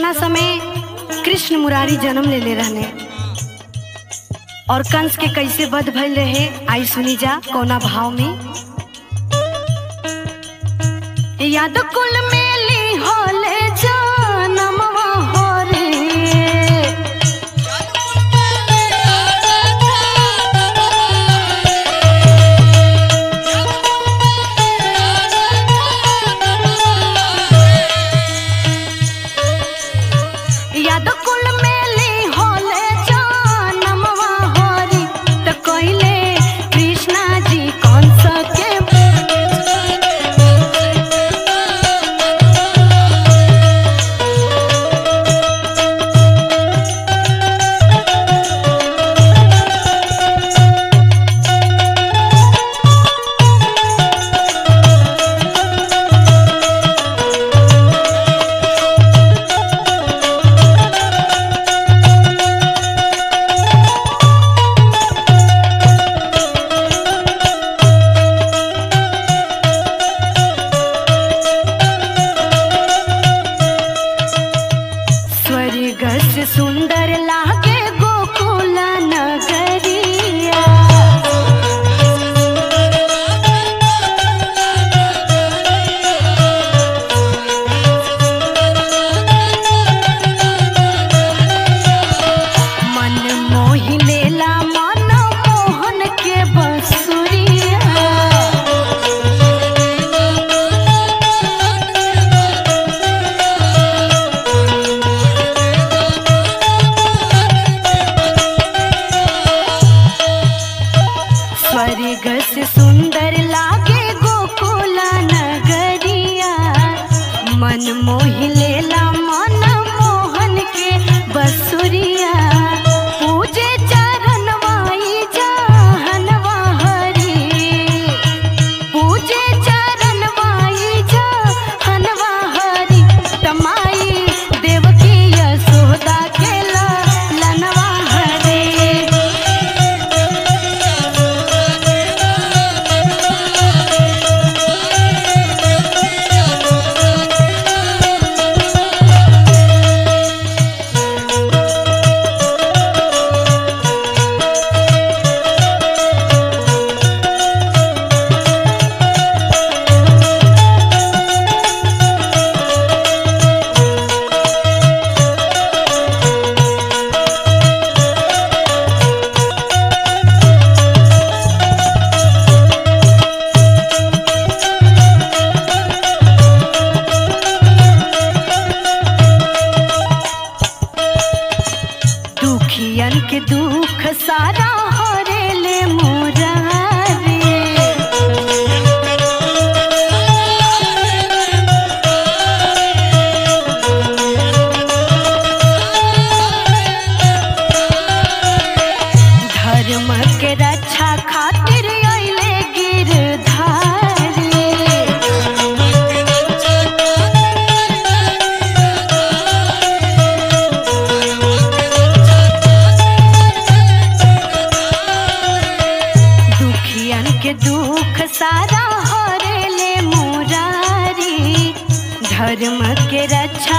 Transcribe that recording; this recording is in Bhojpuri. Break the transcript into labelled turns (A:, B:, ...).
A: जौना समय कृष्ण मुरारी जन्म ले ले रहने और कंस के कैसे वध भइल रहे आई सुनी जा कौना भाव में याद कुल मेली होले जनमवा हो रे याद कुल मेली होले जनमवा हो रे त कइले कृष्णा जी कंस के स्वर्ग से सुंदर लागे गोकुल नगरिया मन मोहि लेला मन मोहन के बसुरिया स्वर्ग से सुंदर लागे गोकुल नगरिया मन मोहि लेला मन मोहन के बसुरिया पूजे चरणवाई जहनवा हरी पूजे चरणवाई जहनवा हरी तमाई देवकी यशोदा के लनवा हरी दुखियन के दुख सारा हरेले मोरारे धर्म के रक्षा खातिर अइले गिरधारी दुखियन के दुख सारा हरेले मुरारी धर्म के रक्षा